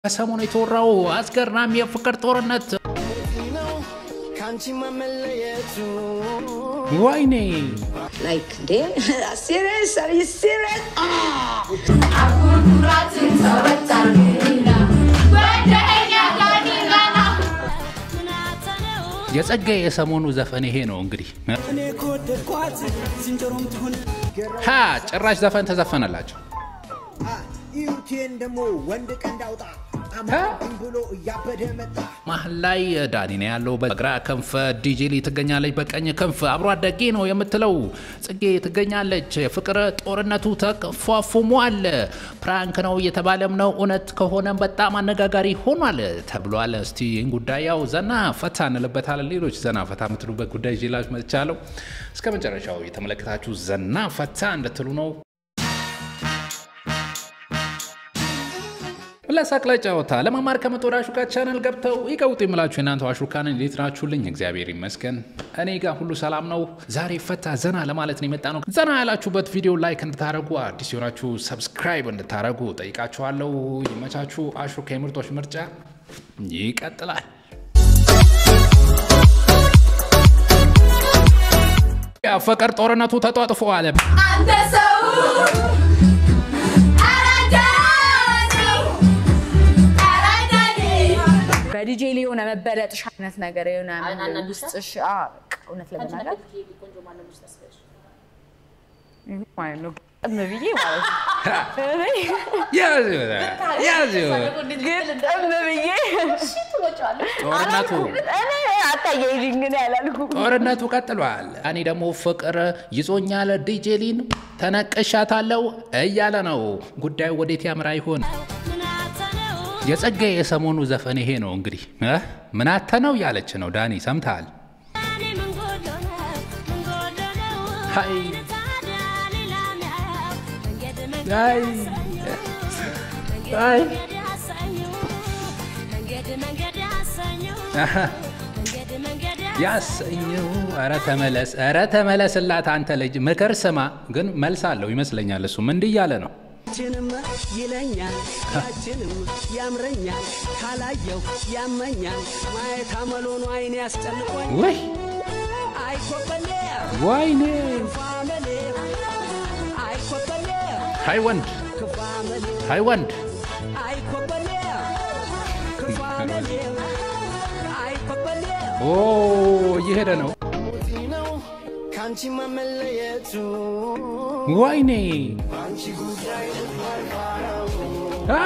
ከሰሞኑ የተወራው አስገራሚ የፍቅር ጦርነት ካንቺ መለየቱ ወይኔ Like, damn, serious? Are you serious? የጸጋዬ የሰሞኑ ዘፈን ይሄ ነው እንግዲህ እኔ ከወደድኳት ዝንጀሮም ትሁን ሀ ጭራሽ ዘፈን ተዘፈነላቸው ኢዩቴን ደግሞ ወንድ ቀንድ አውጣ አማን ብሎ እያበደ መጣ። መሀል ላይ ዳኒ ነው ያለው። በግራ ክንፍ ዲጄሊ ትገኛለች፣ በቀኝ ክንፍ አብሮ አደጌ ነው የምትለው ጽጌ ትገኛለች። የፍቅር ጦርነቱ ተፏፉሟል። ፕራንክ ነው እየተባለም ነው። እውነት ከሆነም በጣም አነጋጋሪ ሆኗል ተብሏል። እስቲ ይህን ጉዳይ ያው ዘና ፈታ እንልበታለን። ሌሎች ዘና ፈታ የምትሉበት ጉዳይ ይዤላችሁ መጥቻለሁ። እስከ መጨረሻው የተመለከታችሁ ዘና ፈታ እንድትሉ ነው። ለሳቅ ለጨዋታ ለመማር ከመቶ ወደ አሹካ ቻናል ገብተው ይቀውጡ የምላችሁ የእናንተ አሹካን እንዴት ናችሁልኝ? እግዚአብሔር ይመስገን እኔ ጋር ሁሉ ሰላም ነው። ዛሬ ፈታ ዘና ለማለት ነው የመጣ ነው። ዘና ያላችሁበት ቪዲዮ ላይክ እንድታደረጉ፣ አዲስ የሆናችሁ ሰብስክራይብ እንድታደረጉ ጠይቃችኋለሁ። ይመቻችሁ። አሹካ የምርጦች ምርጫ ይቀጥላል። የፍቅር ጦርነቱ ተጧጥፏል። አንተ ሰው በዲጄ ላይ የሆነ መበለጥሽ አይነት ነገር የሆነ ውስጥሽ አዎ፣ በቃ እውነት ለመናገር ይሄ ማለት ነው ግጥም ብዬ ማለት ነው። ያዝ ያዝ ግጥም ብዬ ጦርነቱ እኔ አታያይዥኝ ግን ያላልኩም። ጦርነቱ ቀጥሏል። እኔ ደግሞ ፍቅር ይዞኛል ዲጄሊን ተነቅሻታለው እያለ ነው። ጉዳዩ ወዴት ያምራ ይሆን? የጸጋዬ የሰሞኑ ዘፈን ይሄ ነው እንግዲህ እ ምናተ ነው እያለች ነው። ዳኒ ሰምተሃል? ሀይ አይ አይ አሀ ያሰኘው ኧረ ተመለስ፣ ኧረ ተመለስላት አንተ ልጅ ምክር ስማ። ግን መልስ አለው ይመስለኛል። እሱም እንዲህ እያለ ነው ችንም ይለኛል ያችንም ያምረኛል ካላየው ያመኛል ማየት አመሎኑ አይን ያስጨንቆኝ ወይ አይኮበሌ ወይኔ ክፋመሌ አይኮበሌ ሀይ ወንድ ክፋመሌ ሀይ ወንድ አይኮበሌ ክፋመሌ አይኮበሌ ኦ እየሄደ ነው። ነው ካንቺ መለየቱ ወይኔ አ!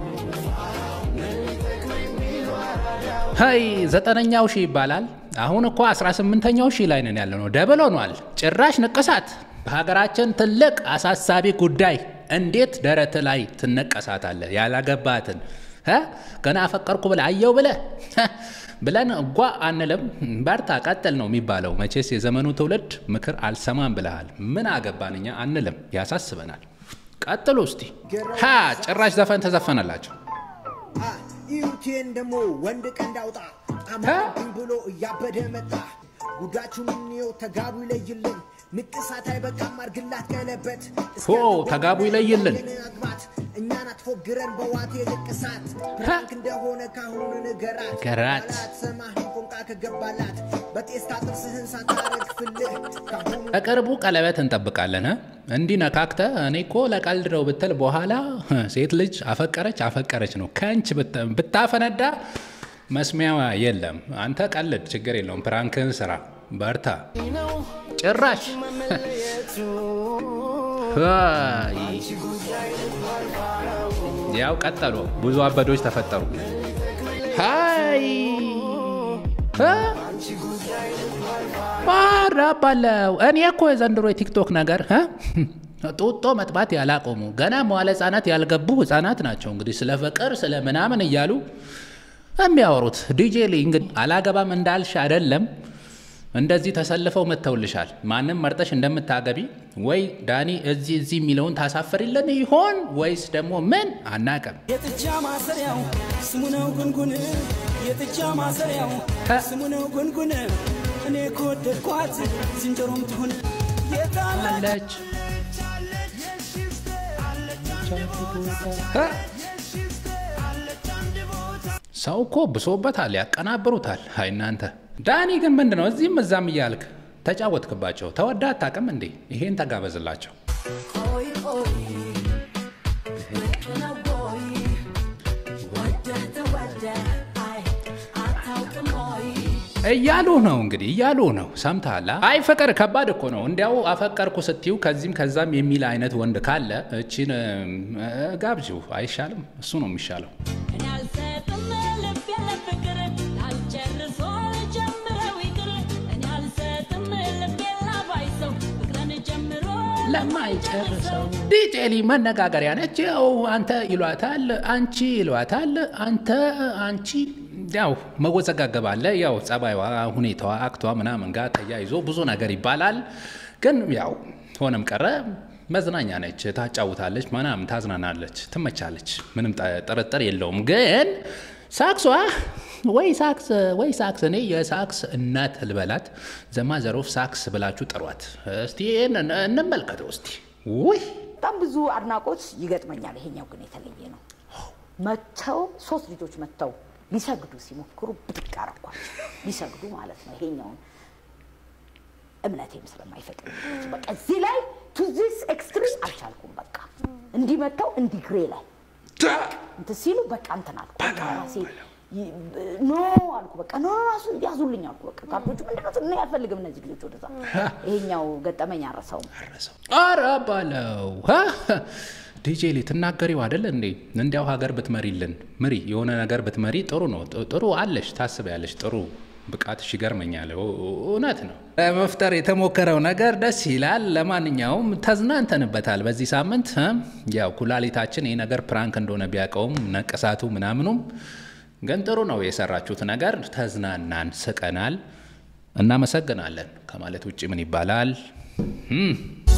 ሀይ ዘጠነኛው ሺህ ይባላል። አሁን እኮ 18ኛው ሺህ ላይ ነን ያለ ነው። ደብል ሆኗል። ጭራሽ ንቅሳት በሀገራችን ትልቅ አሳሳቢ ጉዳይ። እንዴት ደረት ላይ ትነቀሳታለህ? ያላገባትን እ? ገና አፈቀርኩ ብለህ አየው ብለህ እ? ብለን እጓ አንልም። በርታ ቀጥል ነው የሚባለው። መቼስ የዘመኑ ትውልድ ምክር አልሰማም ብለሃል። ምን አገባን እኛ አንልም፣ ያሳስበናል። ቀጥሉ እስቲ። ሀ ጭራሽ ዘፈን ተዘፈነላቸው። ኢዩቴን ደግሞ ወንድ ቀንድ አውጣ አማን ብሎ እያበደ መጣ። ጉዳችሁን እንየው ተጋቡ ይለይልን። ንቅሳት አይበቃም አርግላት ቀለበት ሆ ተጋቡ ይለይልን። አግባት እኛን አትፎግረን በዋቴ ንቅሳት ፕራንክ እንደሆነ ካሁኑ ንገራት ንገራት። ሰማህን ፎንቃ ከገባላት በጤስታ ጥርስህን ሳታረግፍልህ ካሁኑ በቅርቡ ቀለበት እንጠብቃለን። እ? እንዲህ ነካክተ እኔ እኮ ለቀልድ ነው ብትል በኋላ እ፣ ሴት ልጅ አፈቀረች አፈቀረች ነው ከንች ብት- ብታፈነዳ መስሚያዋ የለም። አንተ ቀልድ፣ ችግር የለውም። ፕራንክን ስራ፣ በርታ። ጭራሽ ሀይ። ያው ቀጠሉ። ብዙ አበዶች ተፈጠሩ። ሀይ እ? ባራባለው እኔ እኮ የዘንድሮ የቲክቶክ ነገር እ? ጡጦ መጥባት ያላቆሙ ገና መዋለ ህጻናት ያልገቡ ህጻናት ናቸው እንግዲህ ስለ ፍቅር ስለ ምናምን እያሉ የሚያወሩት። ዲጄ ሊ እንግዲህ አላገባም እንዳልሽ አይደለም እንደዚህ ተሰልፈው መጥተውልሻል። ማንም መርጠሽ እንደምታገቢ ወይ ዳኒ እዚህ እዚህ የሚለውን ታሳፍሪልን ይሆን ወይስ ደግሞ ምን አናቅም። የጥጃ ማሰሪያው ስሙ ነው ጉንጉን የጥጃ ማሰሪያው ስሙ ነው ጉንጉን እኔ ከወደድኳት ዝንጀሮም ትሁን የታለ አለች እ? ሰው እኮ ብሶበታል፣ ያቀናብሩታል። አይ እናንተ ዳኒ ግን ምንድን ነው እዚህም እዛም እያልክ ተጫወትክባቸው። ተወዳ አታውቅም እንዴ? ይሄን ተጋበዝላቸው እያሉ ነው እንግዲህ እያሉ ነው። ሰምተሃል? አይ ፍቅር ከባድ እኮ ነው። እንዲያው አፈቀርኩ ስትዩ ከዚህም ከዛም የሚል አይነት ወንድ ካለ እቺን እ፣ ጋብዢው አይሻልም? እሱ ነው የሚሻለው። እኔ አልሰጥም ልብ ያለ ፍቅር ላልጨርሶ ጀምረው ይቅር እኔ አልሰጥም ልብ ላባይ ሰው ፍቅርን ጀምሮ ለማይጨርሰው ዲጄሊ መነጋገሪያ ነች። ያው አንተ ይሏታል፣ አንቺ ይሏታል፣ አንተ አንቺ ያው መወዘጋገብ አለ። ያው ጸባይዋ፣ ሁኔታዋ፣ አክቷ ምናምን ጋር ተያይዞ ብዙ ነገር ይባላል። ግን ያው ሆነም ቀረ መዝናኛ ነች፣ ታጫውታለች፣ ምናምን ታዝናናለች፣ ትመቻለች። ምንም ጠ- ጥርጥር የለውም። ግን ሳክሷ ወይ ሳክስ ወይ ሳክስ እኔ የሳክስ እናት ልበላት ዘማዘሮፍ ሳክስ ብላችሁ ጥሯት እስቲ። ይህን እንመልከተው እስቲ። ውይ በጣም ብዙ አድናቆት ይገጥመኛል። ይሄኛው ግን የተለየ ነው። መጥተው ሶስት ልጆች መጥተው ሊሰግዱ ሲሞክሩ ብድቅ አረኳቸው። ሊሰግዱ ማለት ነው። ይሄኛውን እምነቴም ስለማይፈቅድ በቃ እዚህ ላይ ቱ ዚስ ኤክስትሪም አልቻልኩም። በቃ እንዲህ መጥተው እንዲህ ግሬ ላይ እንትን ሲሉ በቃ እንትን አልኩ። በቃ ራሴ ይ- ኖ አልኩ። በቃ ኖ ራሱ ያዙልኝ አልኩ። በቃ ካርዶቹ ምንድነው እኔ አልፈልግም እነዚህ ልጆች ወደዛ። ይሄኛው ገጠመኝ አረሰውም። አረ ባለው ዲጄ ሊ ትናገሪው አይደል እንዴ? እንዲያው ሀገር ብትመሪልን ምሪ፣ የሆነ ነገር ብትመሪ ጥሩ ነው። ጥ- ጥሩ አለሽ፣ ታስቢያለሽ። ጥሩ ብቃትሽ ይገርመኛል። እ- እውነት ነው። ለመፍጠር የተሞከረው ነገር ደስ ይላል። ለማንኛውም ተዝናንተንበታል በዚህ ሳምንት እ? ያው ኩላሊታችን ይህ ነገር ፕራንክ እንደሆነ ቢያውቀውም ነቀሳቱ ምናምኑም ግን ጥሩ ነው የሰራችሁት ነገር። ተዝናናን፣ ስቀናል። እናመሰግናለን ከማለት ውጭ ምን ይባላል? እም።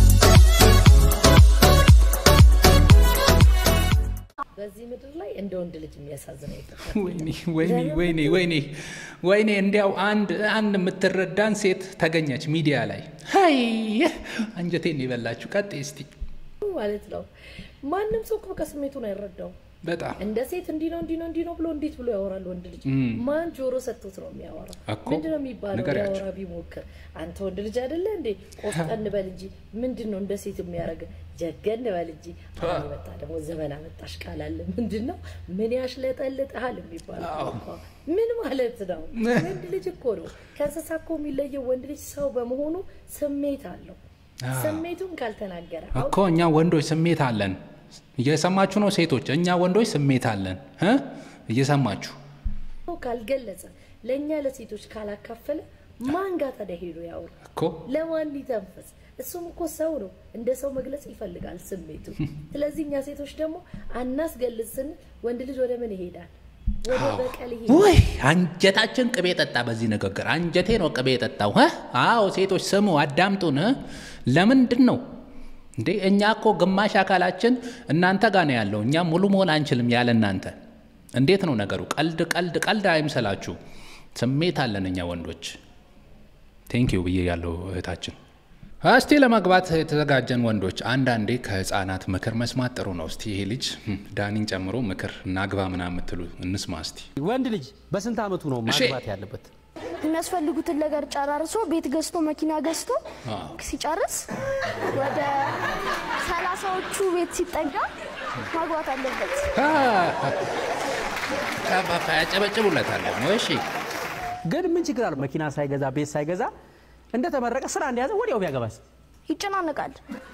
በዚህ ምድር ላይ እንደ ወንድ ልጅ የሚያሳዝነው የለም። ወይኔ ወይኔ ወይኔ ወይኔ ወይኔ እንዲያው አንድ አንድ የምትረዳን ሴት ተገኘች ሚዲያ ላይ ሀይ አንጀቴን የበላችሁ ቀጥ እስቲ ማለት ነው። ማንም ሰው እኮ በቃ ስሜቱን አይረዳውም። በጣም እንደ ሴት እንዲህ ነው እንዲህ ነው እንዲህ ነው ብሎ እንዴት ብሎ ያወራል ወንድ ልጅ? ማን ጆሮ ሰጥቶት ነው የሚያወራው? እኮ ምንድን ነው የሚባለው? ንገሪያቸው። ሊያወራ ቢሞክር አንተ ወንድ ልጅ አይደለ እንዴ? ቆፍጠን በል እንጂ ምንድን ነው እንደ ሴት የሚያደርግ? ጀገን በል እንጂ። አሁን የመጣ ደግሞ ዘመን አመጣሽ ቃል አለ። ምንድን ነው ምን ያሽለጠልጥሃል የሚባለው እኮ ምን ማለት ነው? ወንድ ልጅ እኮ ነው ከእንስሳ እኮ የሚለየው። ወንድ ልጅ ሰው በመሆኑ ስሜት አለው። ስሜቱን ካልተናገረ እኮ እኛ ወንዶች ስሜት አለን። እየሰማችሁ ነው ሴቶች? እኛ ወንዶች ስሜት አለን እ እየሰማችሁ ሰው ካልገለጸ ለእኛ ለሴቶች ካላካፈለ ማን ጋር ታዲያ ሄዶ ያውራ? እኮ ለማን ይተንፈስ? እሱም እኮ ሰው ነው፣ እንደ ሰው መግለጽ ይፈልጋል ስሜቱ። ስለዚህ እኛ ሴቶች ደግሞ አናስገልጽ ስንል ወንድ ልጅ ወደ ምን ይሄዳል? ወደ በቀል ይሄዳል። ውይ አንጀታችን ቅቤ ጠጣ። በዚህ ንግግር አንጀቴ ነው ቅቤ የጠጣው። እ? አዎ ሴቶች ስሙ፣ አዳምጡን። እ? ለምንድን ነው እንዴ? እኛ እኮ ግማሽ አካላችን እናንተ ጋር ነው ያለው። እኛ ሙሉ መሆን አንችልም ያለ እናንተ። እንዴት ነው ነገሩ? ቀልድ ቀልድ ቀልድ አይምሰላችሁ። ስሜት አለን እኛ ወንዶች። ቴንኪዩ ብዬ ያለው እህታችን። እስቲ ለመግባት የተዘጋጀን ወንዶች አንዳንዴ ከህፃናት ምክር መስማት ጥሩ ነው። እስቲ ይሄ ልጅ hm፣ ዳኒን ጨምሮ ምክር እናግባ ምናምን የምትሉ እንስማ እስቲ። ወንድ ልጅ በስንት አመቱ ነው እሺ። ማግባት ያለበት? የሚያስፈልጉትን ነገር ጨራርሶ ቤት ገዝቶ መኪና ገዝቶ አዎ። ሲጨርስ ወደ ሰላሳዎቹ ቤት ሲጠጋ ማግባት አለበት። ካባካ ያጨበጭቡለታል ደግሞ። እሺ ግን ምን ችግር አለው? መኪና ሳይገዛ ቤት ሳይገዛ እንደተመረቀ ስራ እንደያዘ ወዲያው ቢያገባስ? ይጨናነቃል።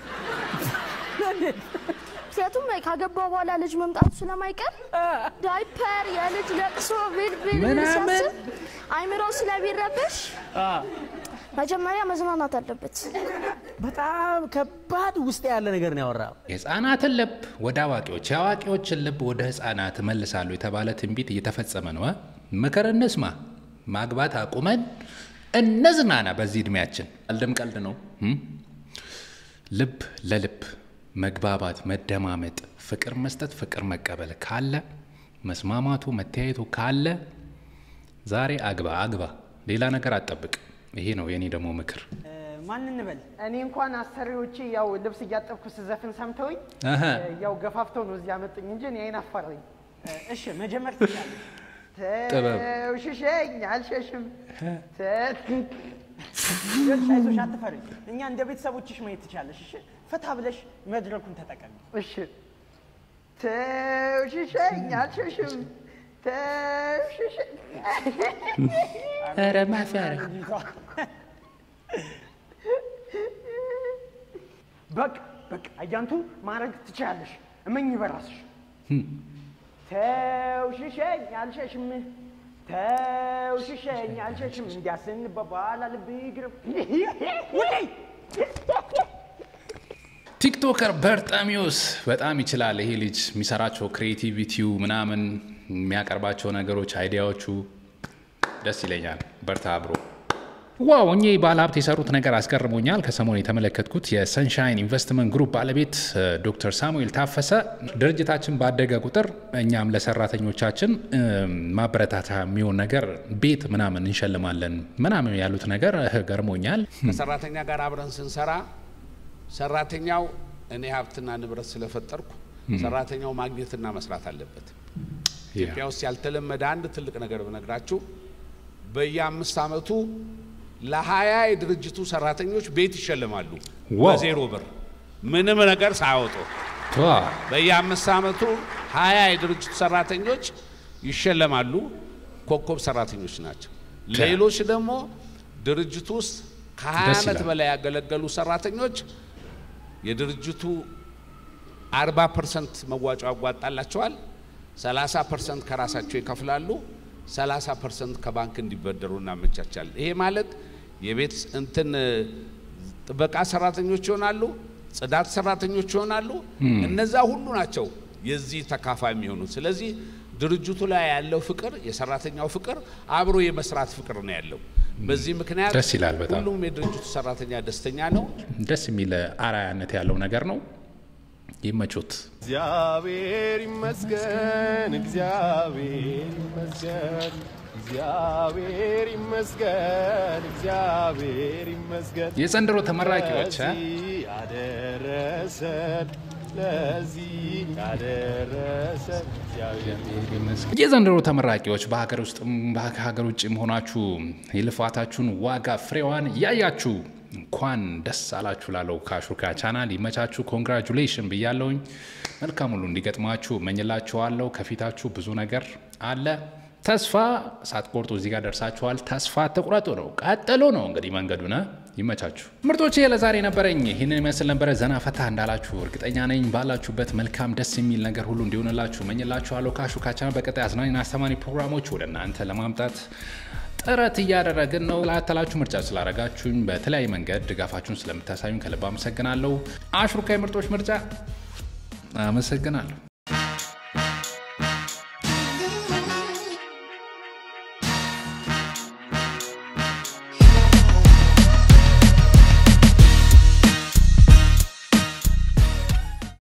ምክንያቱም ካገባ በኋላ ልጅ መምጣቱ ስለማይቀር ዳይፐር፣ የልጅ ለቅሶ ብልብል ምናምን። ሲያስብ አይምሮው ስለሚረበሽ መጀመሪያ መዝናናት አለበት። በጣም ከባድ ውስጥ ያለ ነገር ነው ያወራው። የህፃናትን ልብ ወደ አዋቂዎች፣ የአዋቂዎችን ልብ ወደ ህፃናት መልሳሉ የተባለ ትንቢት እየተፈጸመ ነው። እ? ምክር እንስማ። ማግባት አቁመን እንዝናና በዚህ እድሜያችን። ቀልድም ቀልድ ነው። እም? ልብ ለልብ መግባባት፣ መደማመጥ፣ ፍቅር መስጠት፣ ፍቅር መቀበል ካለ መስማማቱ፣ መተያየቱ ካለ ዛሬ አግባ አግባ፣ ሌላ ነገር አትጠብቅ። ይሄ ነው የኔ ደግሞ ምክር። ማን እንበል? እኔ እንኳን አሰሪዎቼ ያው ልብስ እያጠብኩ ስዘፍን ሰምተውኝ አሀ። ያው ገፋፍተው ነው እዚህ ያመጡኝ እንጂ እኔ አይን አፋር ነኝ። እሺ መጀመር ትችላለህ። ጥበብ። ተውሽሸኝ አልሸሽም ተ- ይኸውልሽ፣ አይዞሽ አትፈሪ። እኛ እንደ ቤተሰቦችሽ ማየት ትቻለሽ። እሺ፣ ፈታ ብለሽ መድረኩን ተጠቀሚ። እሺ። ተውሽሸኝ አልሸሽም ተውሽሸኝ ኧረ ማፊያ በቃ በቃ አያንቱ ማድረግ ትችላለሽ። እመኝ በራስሽ። ተውሽሸኝ አልሸሽም ተውሽሸኝ አልሸሽም እንዲያስንበባላ ልብ ይግርም ውይ ቲክቶከር በርጣሚዮስ በጣም ይችላል ይሄ ልጅ የሚሰራቸው ክሬቲቪቲው ምናምን የሚያቀርባቸው ነገሮች አይዲያዎቹ ደስ ይለኛል። በርታ ብሮ። ዋው እኚህ ባለሀብት የሰሩት ነገር አስገርሞኛል። ከሰሞኑ የተመለከትኩት የሰንሻይን ኢንቨስትመንት ግሩፕ ባለቤት እ፣ ዶክተር ሳሙኤል ታፈሰ ድርጅታችን ባደገ ቁጥር እኛም ለሰራተኞቻችን እ፣ ማበረታታ የሚሆን ነገር ቤት ምናምን እንሸልማለን ምናምን ያሉት ነገር እ፣ ገርሞኛል። ከሰራተኛ ጋር አብረን ስንሰራ ሰራተኛው እኔ ሀብትና ንብረት ስለፈጠርኩ ሰራተኛው ማግኘትና መስራት አለበት። ኢትዮጵያ ውስጥ ያልተለመደ አንድ ትልቅ ነገር ብነግራችሁ በየአምስት ዓመቱ ለሀያ የድርጅቱ ሰራተኞች ቤት ይሸልማሉ ዋው። በዜሮ ብር ምንም ነገር ሳያወጡ ዋ፣ በየአምስት ዓመቱ ሀያ የድርጅቱ ሰራተኞች ይሸለማሉ። ኮከብ ሰራተኞች ናቸው። ሌሎች ደግሞ ድርጅቱ ውስጥ ከሀያ ደስ ዓመት ይላል። በላይ ያገለገሉ ሰራተኞች የድርጅቱ አርባ ፐርሰንት መዋጮ ያዋጣላቸዋል። ሰላሳ ፐርሰንት ከራሳቸው ይከፍላሉ። ሰላሳ ፐርሰንት ከባንክ እንዲበደሩ እናመቻቻለን። ይሄ ማለት የቤት እንትን ጥበቃ ሰራተኞች ይሆናሉ፣ ጽዳት ሰራተኞች ይሆናሉ። እነዛ ሁሉ ናቸው የዚህ ተካፋይ የሚሆኑት። ስለዚህ ድርጅቱ ላይ ያለው ፍቅር፣ የሰራተኛው ፍቅር አብሮ የመስራት ፍቅር ነው ያለው። በዚህ ምክንያት ደስ ይላል በጣም። ሁሉም የድርጅቱ ሰራተኛ ደስተኛ ነው። ደስ የሚል አርአያነት ያለው ነገር ነው። ይመቹት። እግዚአብሔር ይመስገን፣ እግዚአብሔር ይመስገን፣ እግዚአብሔር ይመስገን፣ እግዚአብሔር ይመስገን። የዘንድሮ ተመራቂዎች እ? ለዚህ ያደረሰን ለዚህ ያደረሰን እግዚአብሔር የዘንድሮ ተመራቂዎች በሀገር ውስጥም ከሀገር ውጭም ሆናችሁ የልፋታችሁን ዋጋ ፍሬዋን ያያችሁ እንኳን ደስ አላችሁ ላለው ከአሹካ ቻናል ይመቻችሁ። ኮንግራጁሌሽን ብያለውኝ። መልካም ሁሉ እንዲገጥማችሁ እመኝላችኋለሁ። ከፊታችሁ ብዙ ነገር አለ። ተስፋ ሳትቆርጡ እዚህ ጋር ደርሳችኋል። ተስፋ አትቁረጡ ነው፣ ቀጥሉ ነው እንግዲህ መንገዱን። ይመቻችሁ ምርጦቼ። ለዛሬ ነበረኝ ይህንን ይመስል ነበረ። ዘና ፈታ እንዳላችሁ እርግጠኛ ነኝ። ባላችሁበት መልካም ደስ የሚል ነገር ሁሉ እንዲሆንላችሁ እመኝላችኋለሁ። ከአሹካ ቻናል በቀጣይ አዝናኝና አስተማሪ ፕሮግራሞች ወደ እናንተ ለማምጣት ጥረት እያደረግን ነው። ላተላችሁ ምርጫ ስላደረጋችሁኝ በተለያየ መንገድ ድጋፋችሁን ስለምታሳዩኝ ከልብ አመሰግናለሁ። አሽሩካ የምርጦች ምርጫ አመሰግናለሁ።